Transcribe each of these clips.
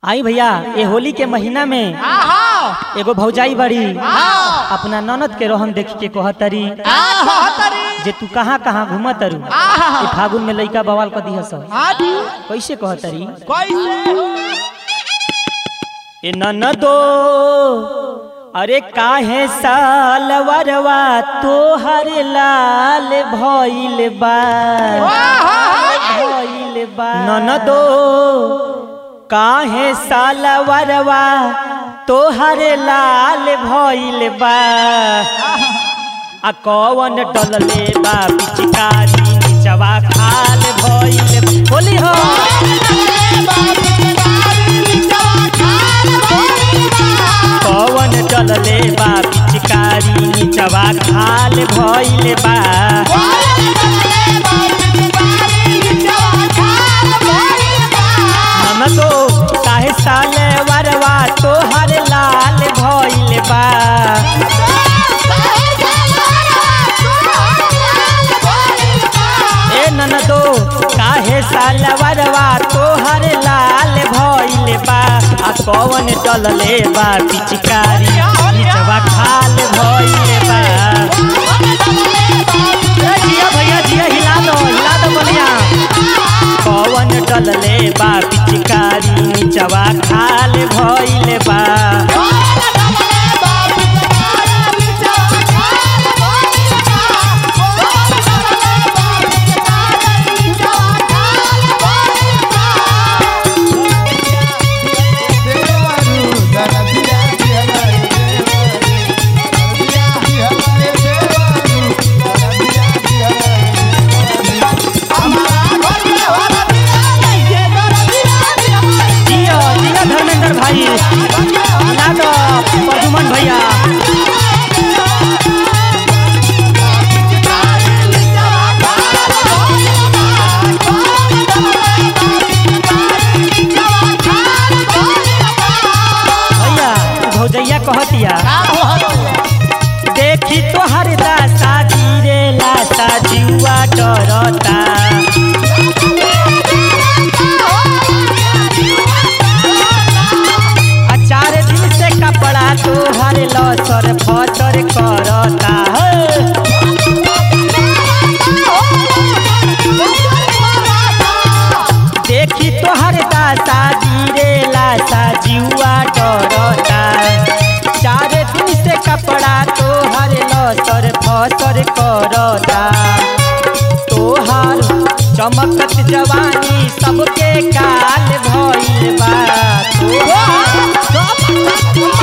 आई भैया ये होली के महीना में आहा एगो भौजाई बड़ी आहा अपना ननद के रोहन देख के कहतरी आहा तरी जे तू कहाँ कहाँ घूमत तारू आहा ई फागुन में लइका बवाल क दिहस आदि कैसे कहतरी कैसे ए ननदो अरे काहे सालवरवा तोहर लाल भइल बा भइल बा ननदो काहे सालवरवा तोहर लाल भइल बा आ कौन डलले बा पिचकारी निचवा खाल भइल होली हो कौन डलले बा पिचकारी निचवा खाल भइल बा ननदो काहे साले वरवा तोहर लाल भइल बा ए ननदो काहे साले वरवा तोहर लाल भइल बा आ कौन डलले बा पिचकारी निचवा खाल भइल बा ए जिया भैया जिया हिला दो हिला दो बलिया पवन डलले बा पिचकारी निचवा खाल भइल बा जिया जिया धर्मेंद्र भाई हिला दो प्रदुमन भैया भैया भौजैया कहतिया देखी तोहर दासा धीरे लासा जुआ डरता आ चार दिन से कपड़ा तोहर लसर फसर करता है देखी तोहर दासा धीरे लासा जुआ डरता चार दिन से कपड़ा तोहर लसर फसर करता तोहर चमकत जवानी सबके काल भइल बा तोहार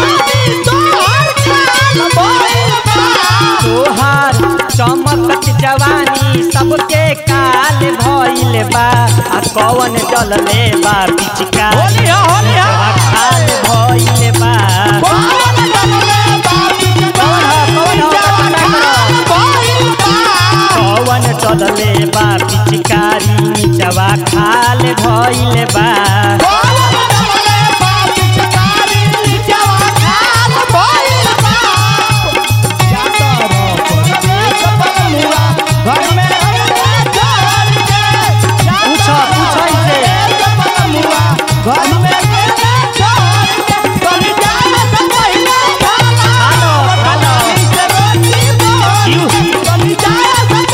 तोहार चमकत जवानी सबके काल भइल बा आ कौन डलले बा पिचका होलिया, होलिया। खाल भइल बा कौन ह कौन ह पता करो कौन डलले बा पिचकारी निचवा खाल भइल बा पूछो पूछो इसे खालो खालो जीव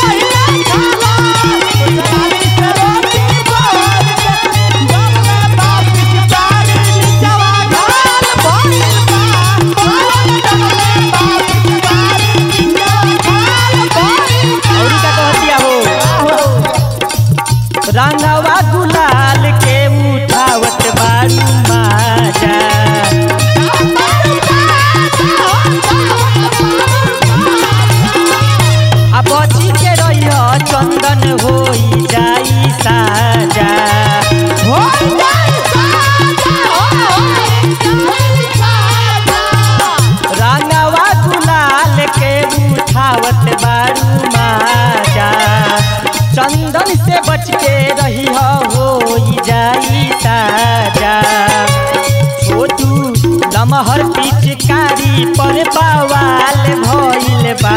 औरी का कहतिया हो रंगवा गुलाल के उठावत बारू माजा आ बची के रहिय चंदन होई जाई साजा रंगवा गुलाल के उठावत बारू माजा चंदन से बच के रही होई जाई साजा छोटू लमहर पिचकारी पर बवाल भइल बा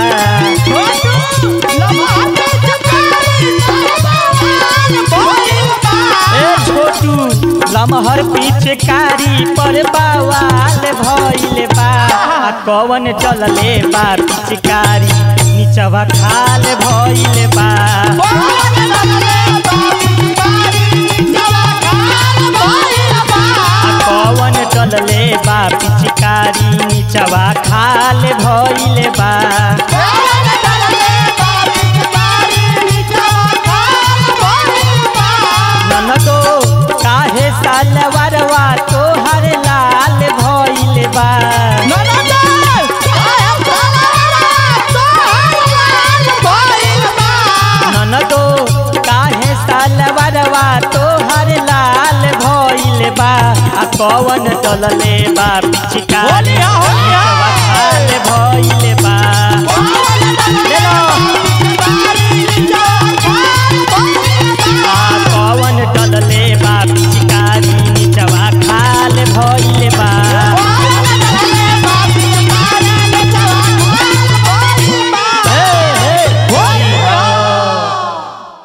ए छोटू लमहर पिचकारी पर बवाल भइल बा आ कवन चलले बा पिचकारी निचवा खाल भइल बा आ कवन चलले बा पिचकारी निचवा खाल भइल बा ननदो काहे सालवरवा तोहर लाल भइल बा ननदो काहे सालवरवा तोहर लाल भइल बा आ कवन चलले बा पिचकारी होली हा, होली